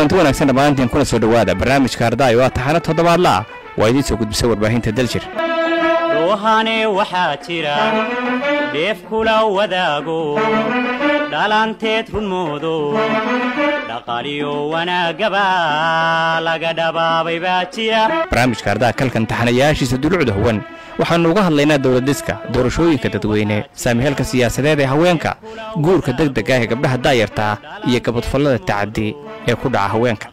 kulanti wanaagsan dhammaantiin kuna soo dhowaada barnaamijka ardaayo waa taxano toddobaadla ah waa idiin soo gudbisa warbaahinta daljir doohane waxaa jira dheef kula wadaago dhalanteed runmoodo dhaqaaliyo wanaagaba laga dhabaabay baa jira barnaamijka ardaha kalkan taxanayaashiisa dulucda huwan waxaannu uga hadlaynaa dowladiska doorashooyinka dadweyne saamiheelka siyaasadeed ee haweenka guurka degdeg ah ee gabdhaha daayarta ah iyo gabadfallada tacadi ee ku dhaca haweenka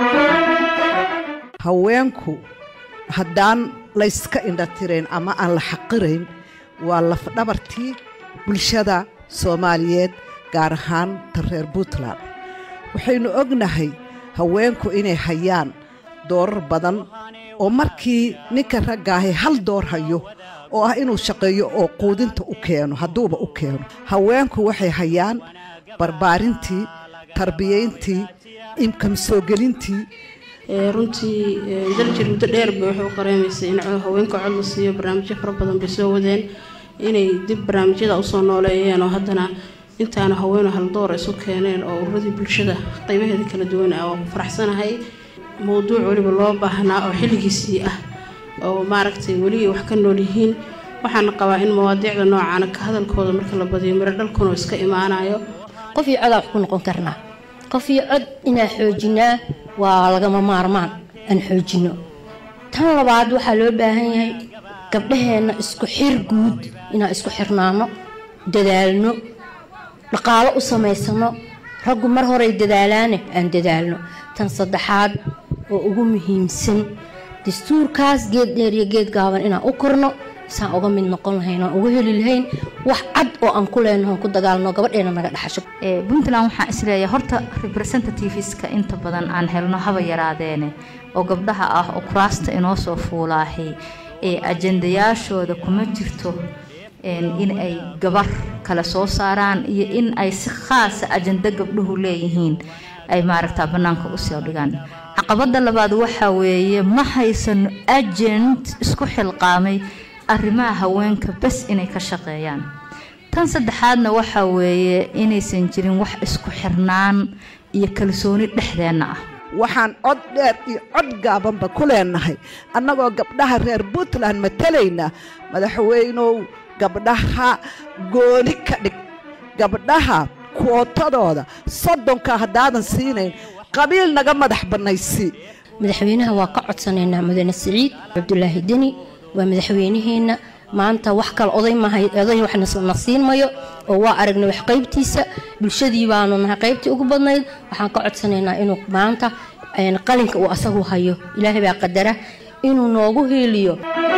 haweenku haddaan layska indhatirayn ama aan la xaqirayn waa lafdhabartii bulshada soomaaliyeed gaar ahaan ta reer puntland waxaynu ognahay haweenku inay hayaan doorar badan oo markii ninka raggaahay hal door hayo oo ah inuu shaqeeyo oo quudinta u keeno hadduuba u keeno haweenku waxay hayaan barbaarintii tarbiyayntii imkam soo gelintii runtii daljir muddo dheerba waxay u qareemaysay in haweenka cod la siiyo barnaamijyo fara badan bay soo wadeen inay dib barnaamijyada usoo nooleeyeen oo haddana intaana haweenu haldoor isu keeneen oo ururadii bulshada qaybaheeda kala duwan ah waa ku faraxsanahay mowduuc weliba loo baahnaa oo xilligiisii ah oo maaragtay weli wax ka nool yihiin waxaana qabaa in mawaadiicda noocaana ka hadalkooda marka la badiyo miro dhalkuna iska imaanayo qof iyo codaa wax ku noqon karnaa qof iyo cod inaan xoojinaa waa lagama maarmaan aan xoojino tan labaad waxaa loo baahan yahay gabdhaheenna isku xir guud inaan isku xirnaano dadaalno dhaqaalo u samaysano raggu mar horay dadaalaane aan dadaalno tan saddexaad oo ugu muhiimsan dastuurkaas geed dheer iyo geed gaaban inaan u korno isaan uga mid noqon lahayn aan uga heli lahayn wax cad oo aan ku leenaho ku dagaalno gabadheena naga dhaxasho puntland waxaan isleeyahay horta representativeska inta badan aan helno haba yaraadeene oo gabdhaha ah oo kuraasta inoo soo fuulaahay ee ajandayaashooda kuma jirto in ay gabar kale soo saaraan iyo in ay si khaasa ajando gabdhuhu leeyihiin ay maaragtaa bannaanka usoo dhigaan caqabada labaad waxaa weeye ma haysano agent isku xilqaamay arrimaha haweenka bas inay ka shaqeeyaan tan saddexaadna waxaa weeye inaysan jirin wax isku xirnaan iyo kalsooni dhexdeenna ah waxaan cod dheer iyo cod gaabanba ku leenahay annagoo gabdhaha reer puntland matalayna madaxweynow gabdhaha gooni ka dhig gabdhaha kuotadooda soddonka haddaadan siinayn qabiil naga madax bannaysii madaxweynaha waa ka codsanaynaa mudane siciid cabdulaahi deni waa madaxweynaheenna maanta wax kale oday mahay oday waxna siin mayo oo waa aragnay wax qaybtiisa bulshadii baanu nahay qaybtii ugu badnayd waxaan ka codsanaynaa inuu maanta qalinka uu asagu hayo ilaahay baa qadara inuu noogu hiiliyo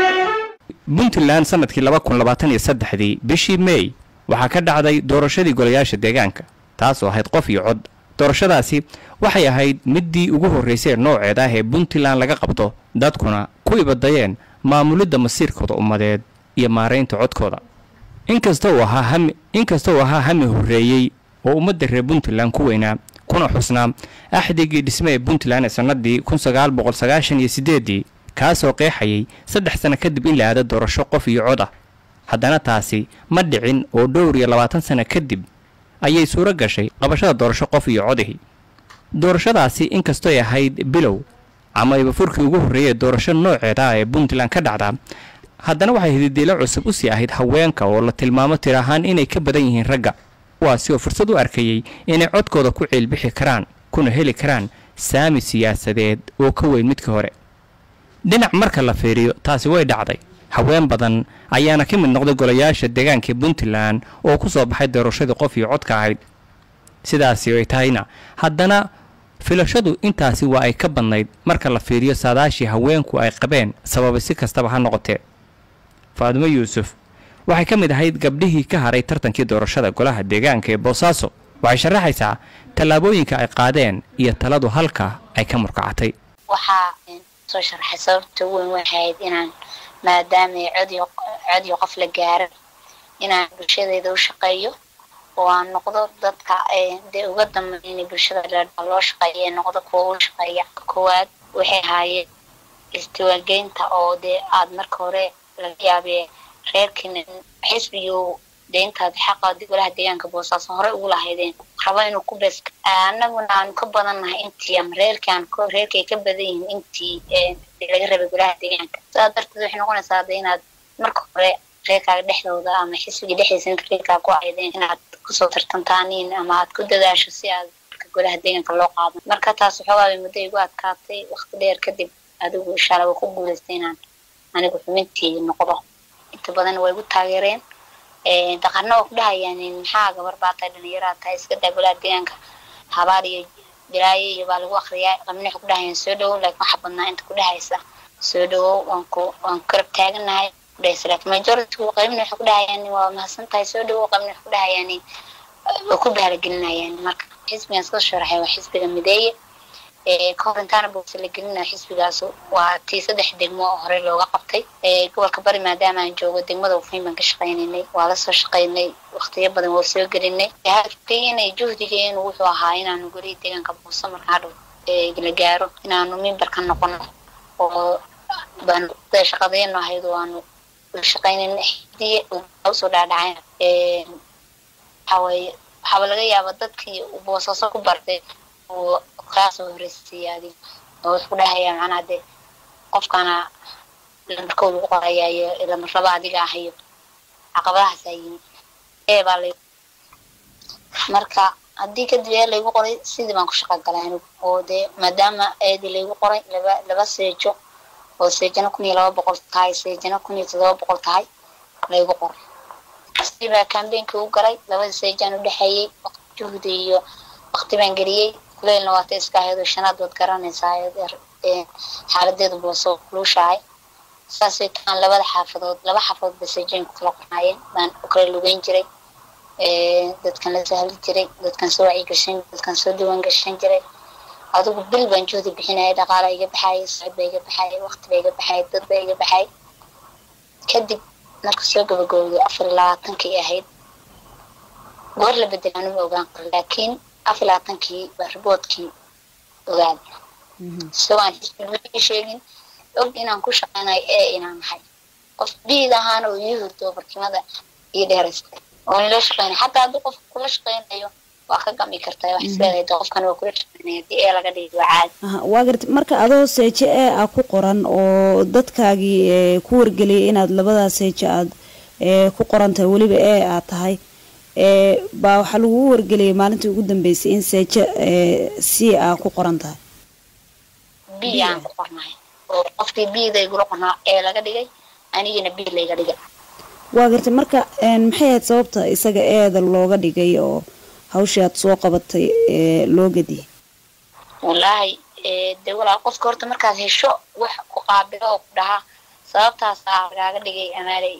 puntland sanadkii laba kun labaatan iyo saddexdii bishii meey waxaa ka dhacday doorashadii golayaasha deegaanka taasoo ahayd qof iyo cod doorashadaasi waxay ahayd middii ugu horraysay nooceed ah ee puntland laga qabto dadkuna ku ibadayeen maamulidda masiirkooda ummadeed iyo maaraynta codkooda inkasta uu ahaa hami inkasta uu ahaa hami horreeyey oo ummadda reer puntland ku weynaa kuna xusnaa axdigii dhisme ee puntland ee sannadii kun sagaal boqol sagaashan iyo siddeeddii kaasoo qeexayay saddex sano kadib in la aado doorasho qof iyo cod ah haddana taasi ma dhicin oo dhowr iyo labaatan sano kadib ayay suuro gashay qabashada doorasho qof iyo codihii doorashadaasi inkastooy ahayd bilow ama ayba furkii ugu horreeyay doorasho nooceeda ah ee puntland ka dhacdaa haddana waxay hididiilo cusub u sii ahayd haweenka oo la tilmaamo tir ahaan inay ka badan yihiin ragga kuwaasi oo fursad u arkayey inay codkooda ku ciilbixi karaan kuna heli karaan saami siyaasadeed oo ka weyn midka hore dhinac marka la fiiriyo taasi way dhacday haween badan ayaana ka mid noqday golayaasha deegaanka puntland oo ku soo baxay doorashadii qof iyo codka ahayd sidaasi ay tahayna haddana filashadu intaasi waa ay ka badnayd marka la fiiriyo saadaashii haweenku ay qabeen sababay si kastaba ha noqotee faadimo yuusuf waxay ka mid ahayd gabdhihii ka haray tartankii doorashada golaha deegaanka ee boosaaso waxay sharaxaysaa tallaabooyinka ay qaadeen iyo taladu halka ay ka murkacatay waxaa soo sharaxay sababta weyn waxayd inaan maadaama codiyo codiyo qof la gaaro inaan bulshadeeda u shaqeeyo oo aan noqdo dadka dee uga dambeyn bulshada dheerdha loo shaqeeya ee noqdo kuwa u shaqeeya koowaad waxay ahaayeen istiwaageynta oo dee aada marka hore laga yaabee reerkiina xisbigu dee intaad xaqa golaha deegaanka boosaaso horey ugu lahaydeen rabo inuu ku bees annaguna aanu ka badannahay intii ama reerkii aan ka- reerkay ka badan yihiin intii ee, laga rabay golaha deegaanka sidaas darteed waxay noqonaysaa hadda inaad marka hore reerkaaga dhexdooda ama xisbiga dhexdiisa inta reerkaa ku aydeen inaad kusoo tartantaaniin ama aad ku dadaasho si aad marka golaha deegaanka loo qaado marka taas waxoogaa bay muddo igu adkaatay waqti dheer kadib adigu inshaalla waa ku guulaystay inaan anigu xubintii noqdo inta badan way igu taageereen Ee, daqarna waa ku dhahayaan maxaa gabar baa tahay dhalinyaraa tahay iska daa golaha deegaanka habaar iyo bilaayo iyo baa lagu akriyaa qabna waxay ku dhahayaan soo dhawow laakiin waxa badnaa inta ku dhahaysa soo dhawow waan ku waan ku karab taaganahay ku dhahaysa laakiin majority qaybna waxay ku dhahayaan waa mahadsan tahay soo dhawow qaybna waxay ku dhahayaan way ku baaragelinayaan marka xisbigan soo sharaxay waa xisbiga mideeye ee ka hor intaana boogsa la gelina xisbigaas waa tii saddex degmo oo hore looga qabtay ee gobolka bari maadaama aan joogo degmada ufiin baan ka shaqaynaynay waa la soo shaqaynay waqtiyo badan waa soo gelinay hadafkeenay juhdigeenu wuxuu ahaa inaanu golihi deegaanka buuso marka hadhow ee la gaaro inaanu mimbar ka noqono oo baan sida shaqadeenu ahayd oo aanu la shaqaynaynay xisbiye usoo dhaadhacayn ee waxaa weeye waxaaba laga yaaba dadkii uu boosaaso ku bartay uu kaasoo horeysiiyay adig oo wuxuu dhahayaa macnaha dee qofkana lamarkooda ugu qorayaa iyo lamarraba adiga ah iyo caqabadahaasaa yimi ee baa lay marka haddii kadib ee laygu qoray sidii baan ku shaqa galay anigu oo dee maadaama eedii laygu qoray laba laba seejo oo seejana kun iyo laba boqol tahay seejana kun iyo todoba boqol tahay laygu qoray sidii baa kambeenkii u galay labada seejaan u dhexeeyey waqti juhdi iyo waqti baan geliyey kuleelna waata iska ahayd oo shanaad waad garanaysaa ee xaaladeedu booso luushahay saasay taan labada xaafadood laba xaafadood ba seejooyin ku kala qornaayeen baan u kala lugeyn jiray dadkan la sahli jiray dadkan soo wacyi gashan dadkan soo diiwaan gashan jiray adigu bil baan juhdi bixinaya dhaqaala iga baxaya socod baa iga baxaya waqti baa iga baxaya dad baa iga baxay kadib marka soo gabagowday afar iyo labaatankii ahayd goor la bedel anuma ogaan karo laakiin afar iyo labaatankii baa riboodkii ogaaday isagoo aan xisbigii sheegin og inaan ku shaqaynayo ee inaan nahay qof biid ahaan oo ii hurdo barkimada iyo dheeraystay oo nila shaqeynay xataa haddii qof kula shaqeynayo waa ka gami kartaa wax isleedahay de qofkan waa kula shaqeynaya haddii ee laga dhigi waa caadi Aha, waa garta marka adoo seeje ee ah ku qoran oo dadkaagii ee, ku wargeliyay inaad labadaas seeje aad ee, ku qoran tahay weliba ee aad tahay ee, baa waxaa lagugu wargeliyay maalintii ugu dambeysay in seeje ee, c a ku qoran tahay bi aan ku qornahay oo qofkii biida igula qornaa ee laga dhigay anigina bi layga dhigay waa garta marka een, maxay ahayd sababta isaga eeda looga dhigay oo hawshii aad soo qabatay ee loo gediyay wallaahi ee, dee walaal qofka horta markaad hesho wax ku qaabilo oo ku dhaha sababtaasaa lagaaga dhigay amaaley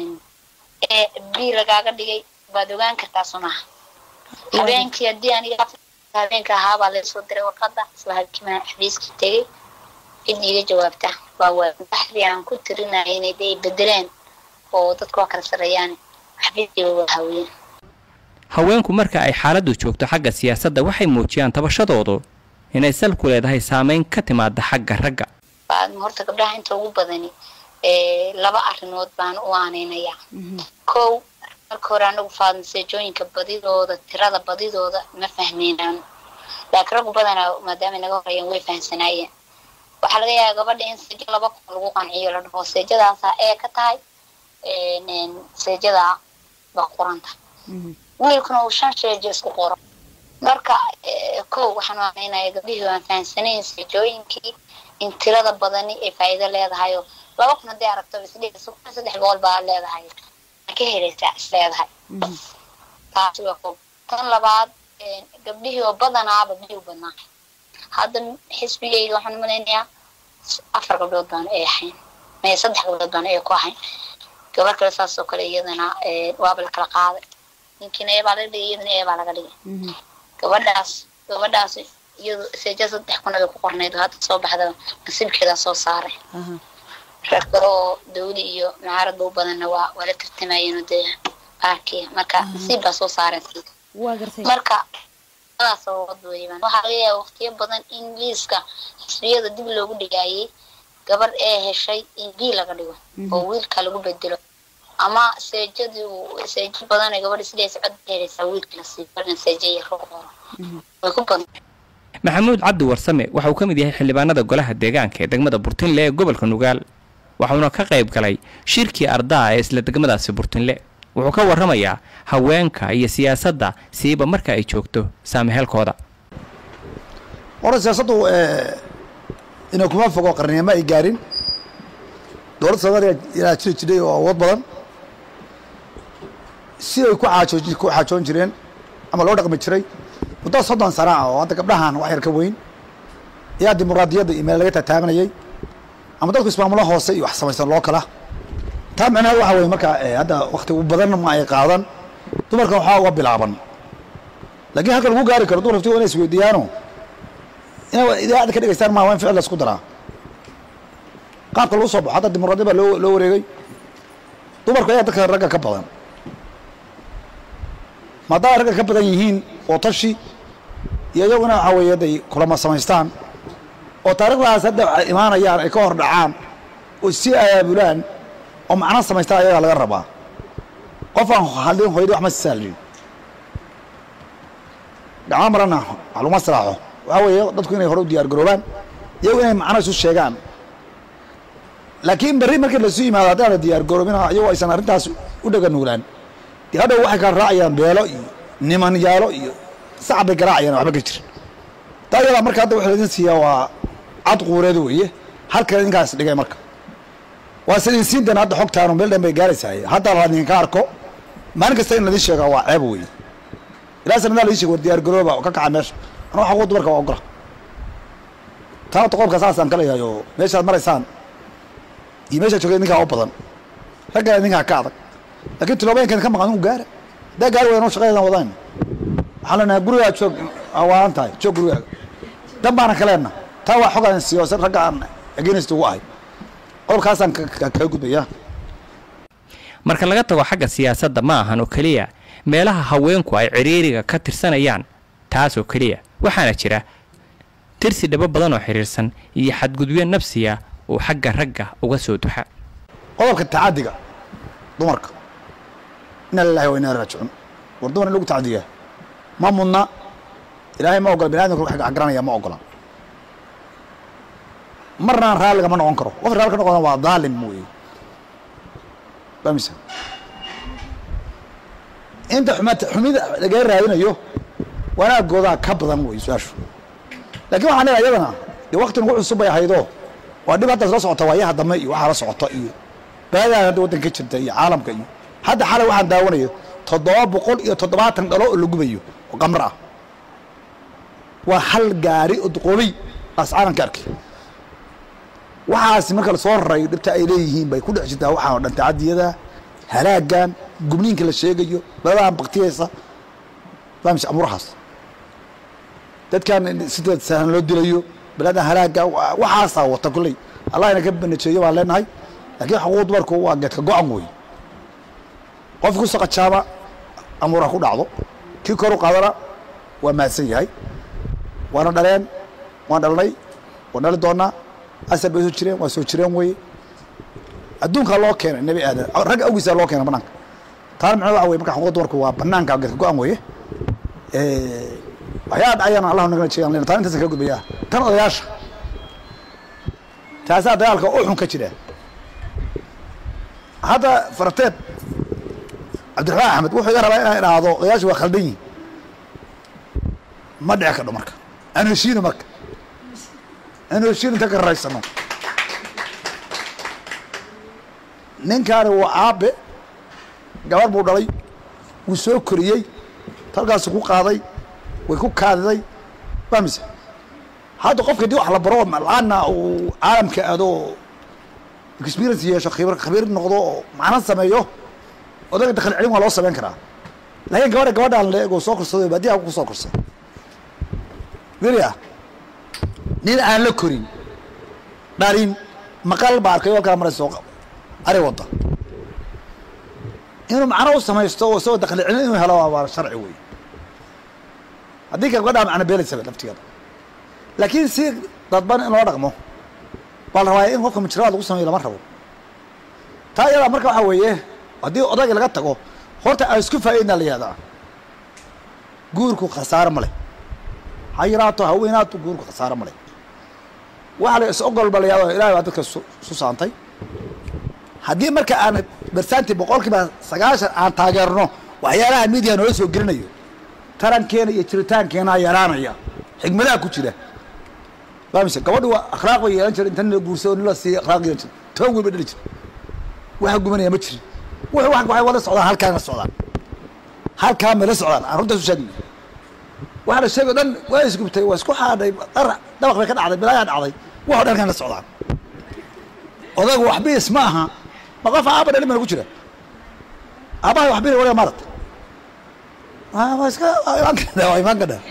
ee bi lagaaga dhigay baad ogaan kartaa sunaha habeenkii haddii aniga habeenka ahaabaa laysoo diray warqadda isla habkiimaa xafiiskii tegay cid iiga jawaabta waa waa baxdii aan ku tirinaya inay dee bedeleen oo dadku waa kala sarreeyaan xafiiskiiba waa hawiyeen haweenku marka ay xaaladdu joogto xagga siyaasadda waxay muujiyaan tabashadoodu inay sal ku leedahay saameyn ka timaada xagga ragga Baa- horta gabdhaha inta ugu badani ee, laba arrimood baan u aaneynayaa kow marka hore anagu faadmaseejooyinka badidooda tirada badidooda ma fahmeynaan laakiin raggu badanaa maadaama naga horeeyeen way fahamsanaayeen waxaa laga yaabaa gabadha in seejo laba kun lagu qanciyo la dhaho seejadaasaa ee ka tahay een, een, seejadaa baa qoranta wiilkuna uu shan sheejo isku qoro marka eh, kow waxaan u aaminaya gabdhihii waan fahamsanayn seejooyinkii in tirada badani ay faa'iido leedahay oo laba kun haddii aragto isdhigayso kun saddex boqol baa leedahay ma ka helaysaa is leedahay taasi waa kow tan labaad eh, gabdhihii oo badanaaba biyo u badnaa hadda xisbigayga waxaan umalaynayaa afar gabdhood baan ay ahayn maya saddex gabdhood baan ay ku ahayn gabar kale saas oo kale iyadana eh, waaba la kala qaaday ninkiina ee baa laga dhigay iyadana ee baa laga dhigay gabadhaas gabadhaas iyadu seeja saddex kun ay ku qornayd oo hadda soo baxda nasiibkeedaa soo saaray Aha. reer kale oo dawli iyo mucaaradba u badanna waa waa la tartamayeen dee baarkiya marka nasiib baa soo saareen waa gartay marka labadaas sababad weeyaan waxaa laga yaaba waqtiyo badan in liiska xisbiyada dib loogu dhigaayay gabar ee heshay in b laga dhigo oo wiilka lagu bedelo ama seejadii seejo badan ee gabadha sidays cod dheeraysaa wiilka la sii barin seejo iyo roo qoro way ku badan maxamuud cabdi warsame waxa uu ka mid yahay xildhibaanada golaha deegaanka ee degmada burtinle ee gobolka nugaal waxauna ka qayb galay shirkii ardaa ee isla degmadaasi burtinle wuxuu ka warramayaa haweenka iyo siyaasadda siiba marka ay joogto saamaheelkooda hore siyaasaddu inay kuma fogo qarnimo ay gaarin dowladda soomaaliya ilaa jiri jiray oo awood badan siday ku xaajooj ku xaajoon jireen ama loo dhaqmi jiray muddo soddon sana ah oo hadda gabdhahan wax yar ka weyn ayaa dimuqraadiyadda iyo meel laga tataabanayay ama dadku ismaamulo hoose iyo wax samaysan loo kala taa macnaheed waxa weye marka hadda wakti badan ma ay qaadan dumarka waxaa uga bilaaban laakiin halka lagu gaari karo dumar laftigood inay isweydiiyaano inay idaacadda ka dhegeystaan maa waa in ficil la isku daraa qaabka lagu soo baxo hadda dimuqraadiya baa loo loo wareegay dumarku ayaa dadka ragga ka badan maadaama ragga ka badan yihiin oo tashi iyo iyaguna waxaa weeye hadday kulama samaystaan oo taariikhdaas hadda imaanayaan ay ka hor dhacaan oo si abaabulaan oo macno samaystaan ayagaa laga rabaa qof aan hadlin hooyadii wax ma saalin gacmo marana wax laguma salaaxo waxaa weeye dadku inay hore u diyaar garoobaan iyagu inay macno isu sheegaan laakiin berri markii lasu yimaado haddaan la diyaar garoobina iyagoo aysan arrintaas u dhaganuulaan dee hadhow waxay kala raacayaan beelo iyo niman yaalo iyo sacab bay garaacayaan waxba ka jirin taa iyadaa marka hadda waxa laidin siiyaa waa cad quureed weeye halkan idinkaas dhigay marka waa sidin siintan hadda xogtaanu meel dhan bay gaaraysaay hadda la idinka arko maalin kasta in ladin sheegaa waa ceeb weeye ilaa sanadaa ladin sheega war diyaar garooba oo ka kaca meesha anu xaquu dumarka waa ogola taana qodobka saasaan ka leeyahay oo meeshaad maraysaan iyo meeshaad joogay idinkaa u badan raggana idinkaa ka adag laakiin tiloobayankan ka maqan inu gaara haddaa gaari waynu shaqadeedan wadaan waxaan leenahay gurigaa joog awaalan tahay joog gurigaaga dan baana ka leenna taa waa xog aan siiyo ragga aan against ugu ahay qodobkaasaan kaga gudbayaa marka laga tago xagga siyaasadda ma ahan oo keliya meelaha haweenku ay ciriiriga ka tirsanayaan taas oo keliya waxaana jira tirsi dhabo badan oo xiriirsan iyo xadgudubyo nafsiya oo xagga ragga uga soo duxa qodobka tacadiga dumarka ina lilahi wa inaa raajicuun war dumar in lagu tacadiyaa ma mudna ilaahay ma ogola bini adamka wax garanaya ma ogola marnaan raalliga ma noqon karo qof raalli ka noqona waa daalim weeye famisa inta xumata xumida laga raadinayo wanaagoodaa ka badan wey su-aashu lakin waxaan leeyahay iyadana dee wakti nagu cusub bay ahaydoo waa dhib haddaas la socota waayaha dambe iyo waxaa la socota iyo baadahan hadda waddanka ka jirta iyo caalamka iyo hadda xalay waxaan daawanayo toddoba boqol iyo toddobaatan dhalo oo la gubayo oo qamar ah waa hal gaari oo duqoobay aas caalamka arkay waxaasi marka lasoo raray dhibta ay leeyihiin bay ku dhex jirtaa waxaan oo dhan tacadiyada halaagan gubniinka la sheegayo baladahan baktiyeysa famis amuurahaas dadkan sida sahlan loo dilayo baladan halaaga waxaasaa wata kolley allah ina ka banajeeyo baan leenahay laakiin xuquuq dumarku waa geedka go-an wey qof ku saqajaaba amuura ku dhacdo kii kor u qaadana waa mahadsan yahay waana dhaleen waan dhalnay waan dhali doonaa asar bay soo jireen waa soo jireen weye adduunkaa loo keenay nebi aadan ragga awgiisa loo keena banaanka taana macnaa waxa weye marka xuquuq dumarku waa banaanka geedka go-an weye waxyaa dhacayaan allah nagala jeegan lena taan intaasan kaga gudbayaa tan odayaasha taasaa dagaalka u xun ka jira hadda farateed cabdiraxmaan axmed wuxuu iga rabaa inaan idhaahdo odayaasha waa khaldan yihin ma dhici kadho marka aan heshiino marka aan heshiino inta ka raraysano ninkaani waa aabe gabar buu dhalay wuu soo koriyey talkaasu ku qaaday way ku kaadiday fahmaysa hadda qofka dii wax la baro la-aana uu caalamka aado experience yeesho khibr khabiir noqdo oo macno sameeyo odaga dakhli celin waa loo samayn karaa laakiin gabadha gabadhaan la eego soo korsado baadiyaha ku soo korsay weli ah nin aan la korin dhalin maqal baa arkay oo kala marayso ari wadda inuu macno u samaysto oo isagoo dakhli celin inuu helo waa sharci wey haddii ka gabadhaa macno beelaysaba laftigeeda laakiin si dadban in loo dhaqmo baa la rabaa in qofka mujramaad lagu sameeyo lama rabo taa iyadaa marka waxaa weeye haddii odayga laga tago horta aan isku faa'iidna la yihahdaa guurku khasaaro ma leh ha yaraato haweenaato guurku khasaaro ma leh waxa la is ogol ba la yihahdo ilahay baa dadka su su saantay haddii marka aan bersanti boqol kiiba sagaashan aan taageerno waxyaalaha midiya noola soo gelinayo tarankeena iyo jiritaankeenaa yaraanaya xigmadaha ku jira fahamse gabadhu waa akhlaaq bay yeelan jira inta nin la guursado nin la siiya akhlaaq yeelan jira toban wiil bay dhali jira waxa gubanaya ma jirin wuxuu wax waxay wada socdaan halkaan la socdaan halkaan bay la socdaan aan runtaas u sheegna waxa la sheegay o dhan waa isgubtay waa isku xaadhay dhar dabaq bay ka dhacday bilaayaa dhacday waxoo dhan halkaan la socdaan odaygu waxbiis ma aha ma qof aaba dhalin bana ku jira aabaha waxbina waliga maarata waa iska waa imaan kadha waa imaan kadha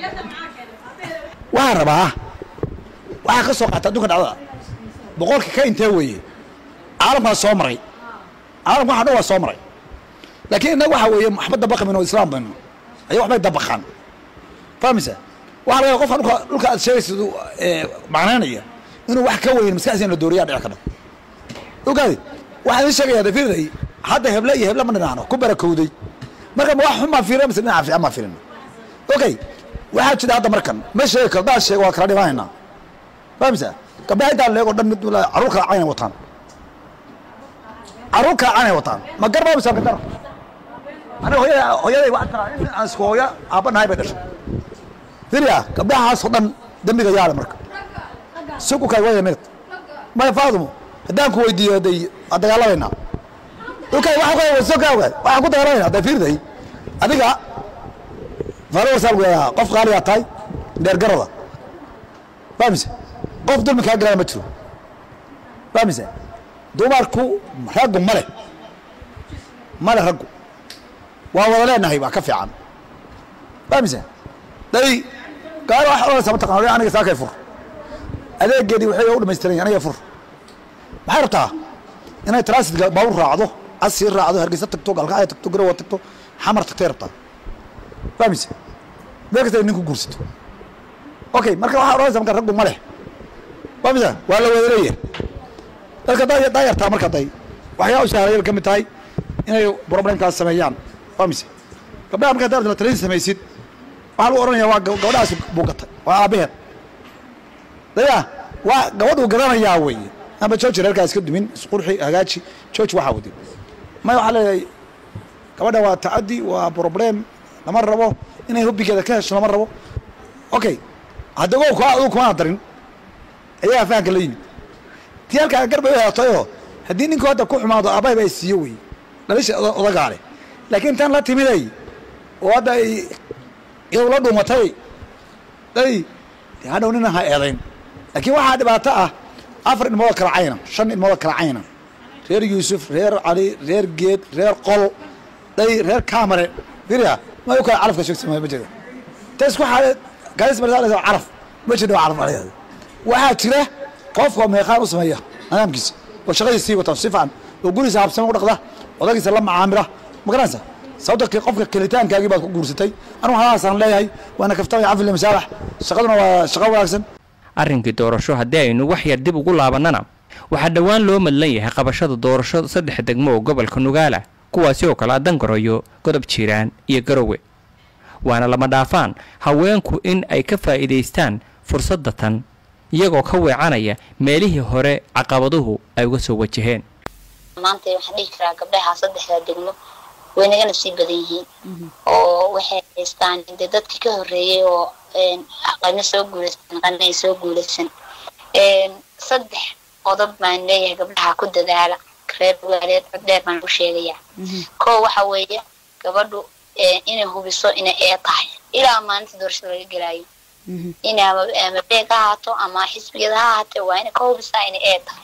waxaan rabaa waxaa ka soo qaata adduunka dhacdada boqolka ka intee weeye caalamkaa soo maray caalamka waxa dhan waa soo maray laakiin innaga waxa weeye waxba dabaqi mayno islaam bayno aya waxbay dabaqaan fahmaysa waxa laga qofka dhulka dhulka aad sheegaysid macnaynaya inuu wax ka weyn maskaxdiisa in la dooriyaa dhici kadha ogaadi waxaan idin sheegaya dafiirday hadda heble iyo heble ma dhinaano ku barakowday marka ma wax xun baan fiirina mise dhinaca fiican baan fiirina okay waxaa jira hadda markan ma sheegi karo daad sheego waa kala dhimaanaynaa fahmaysa gabdhaha intaan leego dhan mid carruur kala caynay wataan carruur kala caynay wataan ma garba mise ka dar aniga hooyada hooyaday waxaan taraa in aan isku hooya aabba nahay bay dhashay firia gabdhahaasoo dhan dembiga yaale marka sugu kay waya minute maya faadumo haddaan ku weydiiyo haday waa dagaalamayna okay waxaan ku soka ogaad waxaan ku dagaalamayna hadday fiirday adiga followers aan ku yidhahaa qof qaaliyaa tahay dheergarada fahmise qof dulmi kaa galana ma jiro fahmise dumarku raggu male male raggu waa wada leenahay waa ka fiican fahmise day gaari wax odhanaysa mataqana aniga saakay fur adeegeedii waxay u dhamaystiran yahay aniga fur maxay rabtaa inay transitka baabur raacdo casii raacdo hargeysa tagto galkacya tagto garowa tagto xamar tagtay rabtaa fahmayse meel kasta ninku guursato okay marka waxaa odhanaysa marka raggu ma leh fahmaysa waa la wada leeyahay dadka daa daayartaa marka day waxyaa u shaharayay ka mid tahay inay problemkaas sameeyaan fahmayse gabdhaha marka hadaad la talin samaysid waxaa lagu odhanaya waa gabadhaas buu gatay waa aabaheed daya waa gabadhuu gadanayaa weeye amba george reerkaa iska dumin isqurxi hagaaji george waxaa wadi maya waxaa leeyahay gabadha waa tacaddi waa problem lama rabo inay hubbigeeda ka hesho lama rabo okay hadda go ku aduu kumaa darin ayaa fahanka la yimid tii halkaa garbay u helatayoo haddii ninku hadda ku xumaado aabbahay baa siiyo wey dhalisha odagaa leh laakiin tan la timiday oo hadda ay iyadu la dhuumatay day dee hadhow nina ha eedayn laakiin waxaa dhibaato ah afar ilmoodoo kala cayna shan ilmoodoo kala cayna reer yuusuf reer cali reer geed reer qol day reer kamare firia ma u kala calafka sheegsa ma jira ta isku xaale gaadis marsaa calaf ma jira calaf alayada waxaa jira qofka meeqaan u sameeya nidaamkiisa oo shaqadiisa sii wata si fiican oo gurigiisa habsama u dhaqda odagiisa la macaamila ma garanaysa sababta qofka kelitaankaagii baad ku guursatay anugu halaasaan leeyahay waana kaftamay cafil masaabax shaqaduna waa shaqo wanaagsan arrinkii doorasho haddii aynu wax yar dib ugu laabannana waxaa dhowaan loo madlan yahay qabashada doorasho saddex degmo oo gobolka nugaala kuwaasi oo kale a dangaroyo godob jiiraan iyo garowe waana lama dhaafaan haweenku in ay ka faa'iidaystaan fursadda tan iyagoo ka weecanaya meelihii hore caqabaduhu ay uga soo wajaheen maanta waxaan dhihi karaa gabdhaha saddexdaa degmo way nagana sii badan yihiin oo waxay haystaan de dadkii ka horreeyey oo qana soo guulaysan qana ay soo guulaysan saddex qodob baan leeyahay gabdhaha ku dadaala reer waaleed cod dheer baan u sheegayaa koo waxa weeye gabadhu inay hubiso inay ee tahay ilaa maalinta doorashada laga gelaayo in ama beeg ha ahaato ama xisbiyada ha ahaatee waa inay ka hubisaa inay ee tahay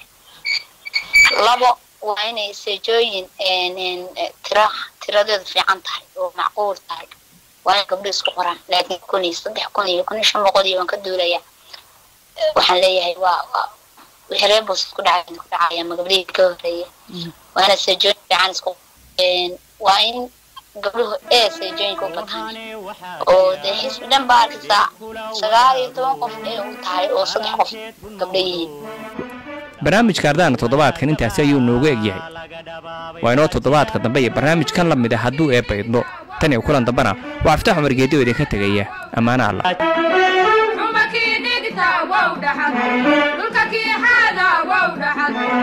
labo waa inay seejooyin tira tiradeedu fiican tahay oo macquul tahay waa in gabdho isku qoraan laakiin kun iyo saddex kun iyo kun iyo shan boqol iyo waan ka duulayaa waxaan leeyahay waa waa wixii reer boos ku dhacay ku dhacaya ma gabdhihii ka horreeya waa ina seejooyin fiican isku waa in gabdhuhu ee seejooyinka u bataan oo dee xisbi dhan baa arkaysaa sagaal iyo toban qof ee u tahay oo saddex qof gabdho yihiin barnaamijka ardaana toddobaadkan intaasi ayuu noogu egyahay waa inoo toddobaadka dambe iyo barnaamijkan la mid a hadduu eebbaydno tan iyo kulan dambena waa aftax cumar geedi oo idinka tegaya ammaano alla dhulka kii xaada wow dhaxad